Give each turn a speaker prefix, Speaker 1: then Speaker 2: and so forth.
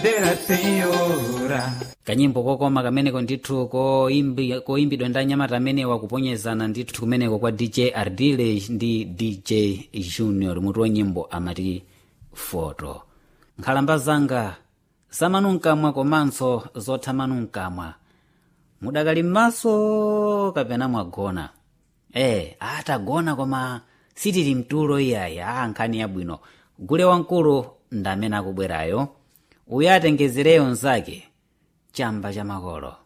Speaker 1: della senhora
Speaker 2: kanyimbo kokoma kameneko ndithu koimbi- koimbidwa ndi anyamata amenewa kuponyezana ndithu kumeneko kwa dj ardile ndi dj junior mutu wa nyimbo amati foto nkhalamba zanga zamanunkamwa komanso zothamanunkamwa mudakali m'maso kapena mwagona eh atagona koma sitili mtulo iyayi a nkhani yabwino gule wamkulu ndamene akubwerayo uyo atengezereyo nzake chamba cha makolo